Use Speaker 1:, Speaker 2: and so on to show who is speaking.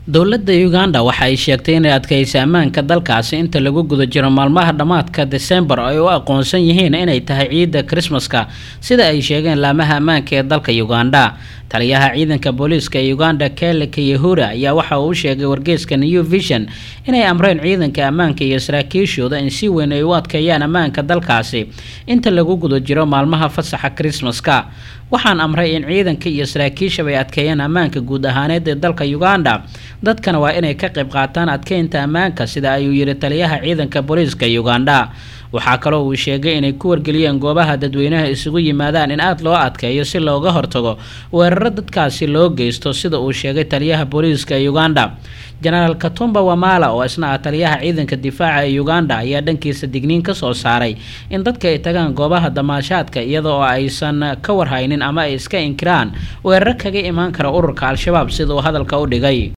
Speaker 1: dowladda uganda waxa ay sheegtay inay adkaysa ammaanka dalkaasi inta lagu guda jiro maalmaha dhammaadka desembar ay u aqoonsan yihiin inay tahay ciidda krismaska sida ay sheegeen laamaha ammaanka ee dalka uganda taliyaha ciidanka booliiska ee uganda kele kayahura ayaa waxa uu sheegay wargeyska new vision inay amreen ciidanka ammaanka iyo saraakiishooda in si weyn ay u adkeeyaan ammaanka dalkaasi inta lagu guda jiro maalmaha fasaxa krismaska waxaan amray in ciidanka iyo saraakiishaba ay adkeeyaan ammaanka guud ahaaneed ee dalka uganda dadkana waa inay ka qayb qaataan adkeynta ammaanka sida ayuu yidhi taliyaha ciidanka booliiska uganda waxaa kaloo uu sheegay inay ku wargeliyeen goobaha dadweynaha isugu yimaadaan in aada loo adkeeyo si looga hortago weeraro dadkaasi loo geysto sida uu sheegay taliyaha booliiska ee uganda jenaraal katumba wamala oo isna ah taliyaha ciidanka difaaca ee uganda ayaa dhankiisa digniin ka soo saaray in dadka ay tagaan goobaha damaashaadka iyada oo aysan ka warhaynin ama ay iska inkiraan weeraro kaga imaan kara ururka al-shabaab sida uu hadalka u dhigay